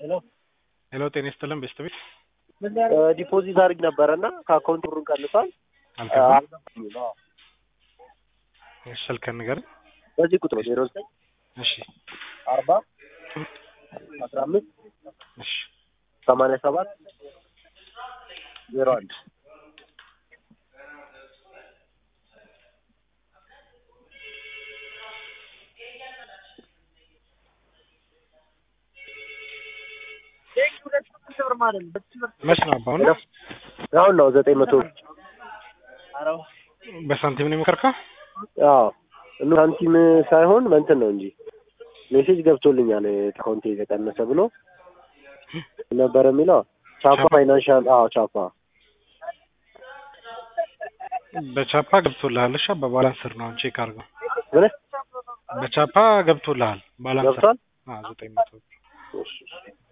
ሄሎ ሄሎ ጤና ይስጥልን ቤስት ቤት ዲፖዚት አድርግ ነበረ እና ከአካውንት ብሩን ቀንሷል። አልገባም። አልገባኝም። አዎ። እሺ ስልክህን ንገረኝ። በዚህ ቁጥር ዜሮ ዘጠኝ እሺ አርባ አስራ አምስት እሺ ሰማንያ ሰባት ዜሮ አንድ መች ነው አባው ነው? አሁን ነው ዘጠኝ መቶ በሳንቲም ነው የሞከርከው? አዎ እኑ ሳንቲም ሳይሆን መንትን ነው እንጂ ሜሴጅ ገብቶልኛል አካውንቴ የተቀነሰ ብሎ ነበረ የሚለው ቻፓ ፋይናንሻል አዎ ቻፓ በቻፓ ገብቶልሃል። እሺ በባላንስ ስር ነው አሁን ቼክ አድርገው። ምን በቻፓ ገብቶልሃል ባላንስ ስር። ገብቷል አዎ ዘጠኝ መቶ እሺ፣ እሺ።